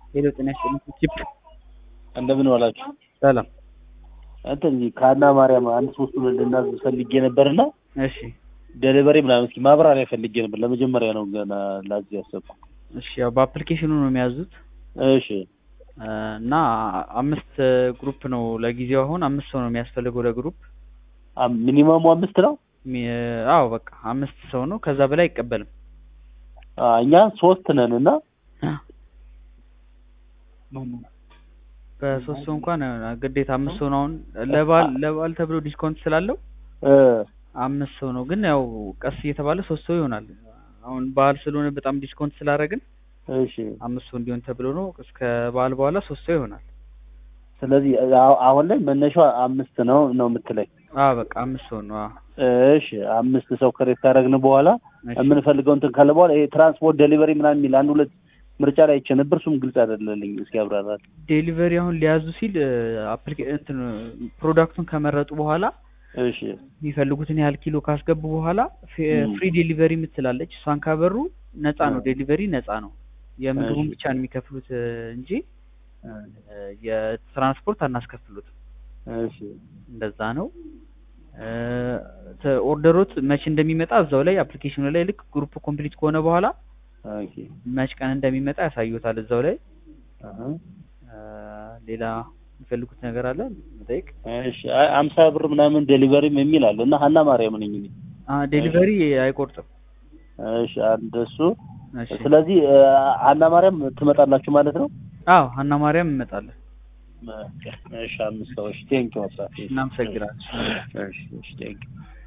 ሄሎ ጤና ይስጥልኝ ቺፕ እንደምን ዋላችሁ? ሰላም እንትን ከአና ማርያም አንድ ሶስት ሁለት ልናዝ ፈልጌ ነበርና እሺ ዴሊቨሪ ምናምን እስኪ ማብራሪያ ፈልጌ ነበር። ለመጀመሪያ ነው ገና ላዝ ያሰብኩ። እሺ ያው በአፕሊኬሽኑ ነው የሚያዙት እሺ እ እና አምስት ግሩፕ ነው ለጊዜው አሁን አምስት ሰው ነው የሚያስፈልገው ለግሩፕ አም- ሚኒመሙ አምስት ነው። ሚ- አዎ በቃ አምስት ሰው ነው ከዛ በላይ አይቀበልም አ፣ እኛ ሶስት ነን እና በሶስት ሰው እንኳን ግዴታ አምስት ሰው ነው አሁን ለበዓል ለበዓል ተብሎ ዲስካውንት ስላለው እ፣ አምስት ሰው ነው ግን ያው ቀስ እየተባለ ሶስት ሰው ይሆናል አሁን በዓል ስለሆነ በጣም ዲስካውንት ስላደረግን እሺ አምስት ሰው እንዲሆን ተብሎ ነው እስከ በዓል በኋላ ሶስት ሰው ይሆናል ስለዚህ አ- አሁን ላይ መነሻው አምስት ነው ነው የምትለኝ? አ በቃ አምስት ሰው ነው አዎ እሺ አምስት ሰው ከሬት ካደረግን በኋላ እሺ። የምንፈልገው እንትን ካለ በኋላ ይሄ ትራንስፖርት ዴሊቨሪ ምናምን የሚል አንድ ሁለት ምርጫ ላይ አይቼ ነበር። እሱም ግልጽ አይደለልኝ። እስኪ ያብራራል። ዴሊቨሪ አሁን ሊያዙ ሲል አፕሊኬ እንትን ፕሮዳክቱን ከመረጡ በኋላ እሺ የሚፈልጉትን ያህል ኪሎ ካስገቡ በኋላ ም። ፍሪ ዴሊቨሪ የምትላለች እሷን ካበሩ ነፃ ነው እ። ዴሊቨሪ ነፃ ነው የምግቡን እሺ። ብቻ ነው የሚከፍሉት እ፣ እንጂ እ፣ የትራንስፖርት አናስከፍሉትም እሺ እንደዛ ነው እ፣ ተ- ኦርደሮት መቼ እንደሚመጣ እዛው ላይ አፕሊኬሽኑ ላይ ልክ ግሩፕ ኮምፕሊት ከሆነ በኋላ ኦኬ መች ቀን እንደሚመጣ ያሳዩታል እዛው ላይ አሀ እ፣ ሌላ የሚፈልጉት ነገር አለ መጠየቅ እሺ አይ አምሳ ብር ምናምን ዴሊቨሪም የሚል አለ እና ሀና ማርያም ነኝ እኔ። ዴሊቨሪ አይቆርጥም እሺ አንድ እሱ። እሺ ስለዚህ እ፣ ሀና ማርያም ትመጣላችሁ ማለት ነው? አዎ ሀና ማርያም እንመጣለን እሺ አምስት ሰዎች ቴንኪው። እናመሰግናለን እሺ እሺ ቴንኪው